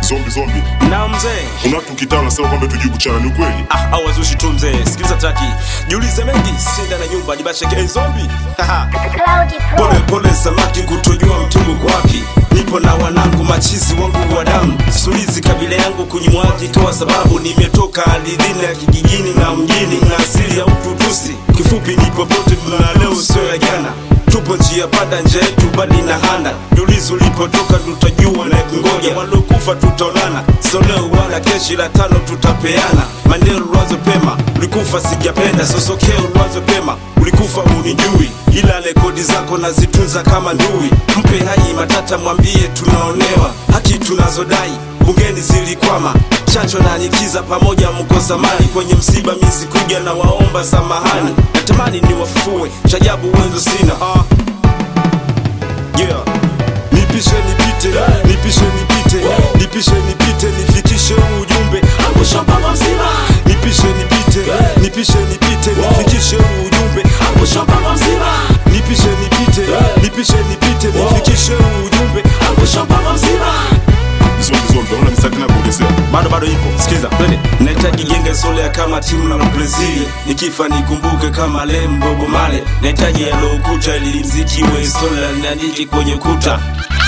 Zombi zombi. na mzee Kuna watu kitaa unasema kwamba tujui kuchana ni ukweli? ah, au wazushi tu mzee sikiliza traki jiulize mengi sinda na nyumba nibasheke zombi Haha. Cloudy Pro. pole pole samaki kutojua mtungu kwa wapi nipo na wanangu machizi wangu wa damu sulizi kabila yangu kunyimwaji toa sababu nimetoka ardhini ya kijijini na mjini na asili ya ututusi kifupi ni popote na leo sio ya jana tupo njia panda nje yetu bali na handa julizi ulipotoka tutajua na kungoja walokufa tutaonana so leo wala keshi la tano tutapeana mandelo ulwazo pema ulikufa sijapenda sosokeo ulwazo pema ulikufa unijui ila rekodi zako nazitunza kama ndui mpe hai matata mwambie tunaonewa haki tunazodai bungeni zilikwama chacho na nikiza pamoja mkosa mali kwenye msiba mizi kuja na waomba samahani natamani niwafue chajabu wenzo sina ah. yeah. nipishe nipite nipishe nipite nipishe nipite nifikishe huu ujumbe angusha mpaka mzima nipishe nipite nipishe nipite nifikishe huu ujumbe angusha mpaka mzima nipishe nipite nipishe nipite nifikishe huu ujumbe angusha mpaka mzima Zombi zombi. Unaona mistari tena kuongezea. bado bado ipo sikiza twende nahitaji genge solea kama timu na brazili nikifa nikumbuke kama lembobo male nahitaji yaliokuta ili mziki we sola niandike kwenye kuta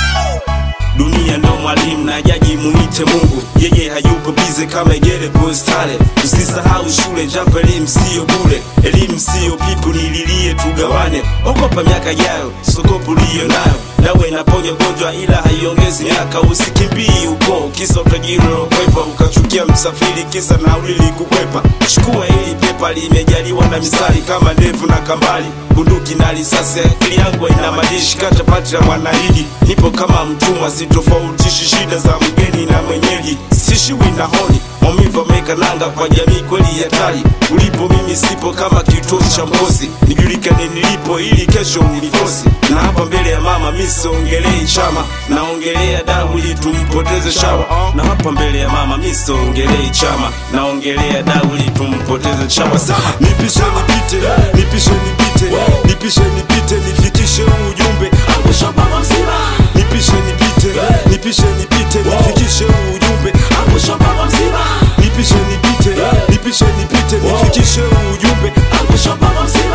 dunia ndo mwalimu na jaji muite mungu yeye hayupo bize kama igere postale usisahau shule japo elimu siyo bule elimu siyo pipu nililie tugawane okopa miaka ijayo sokopu liyo nayo dawa inaponya gonjwa ila haiongezi miaka usikimbii uko kisa utajiri ulokwepa ukachukia msafiri kisa nauli likukwepa chukua hili pepa limejaliwa na mistari kama ndevu na kambali bunduki na risasi akili yangu ina madishi kata pati la mwanahidi nipo kama mtumwa sitofautishi shida za mgeni na mwenyeji sishiwi na honi maumivu ameweka nanga kwa jamii kweli hatari ulipo mimi sipo kama kituo cha mkosi nijulikane nilipo ili kesho unifosi na hapa mbele ya mama mi siongelei chama naongelea damu ili tumpoteze shawa na hapa mbele ya mama mi siongelei chama naongelea damu ili tumpoteze shawa sama nipishe nipite nipishe nipite nipishe nipite nifikishe huu ujumbe angusha mpaka mzima nipishe nipite nipishe nipite nifikishe huu ujumbe angusha mpaka mzima nipishe nipite nipishe nipite nifikishe huu ujumbe angusha mpaka mzima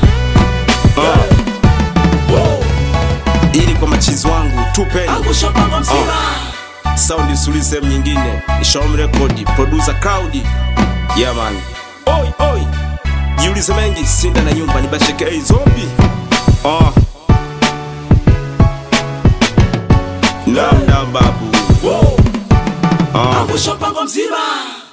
ili kwa machizi wangu tupeni angusha mpaka mzima saundi suli sehemu nyingine ishaom rekodi producer crowd yeah man oi oi jiulize mengi sinda na nyumba ni basheke hey, zombi oh. namda babu angusha mpango mzima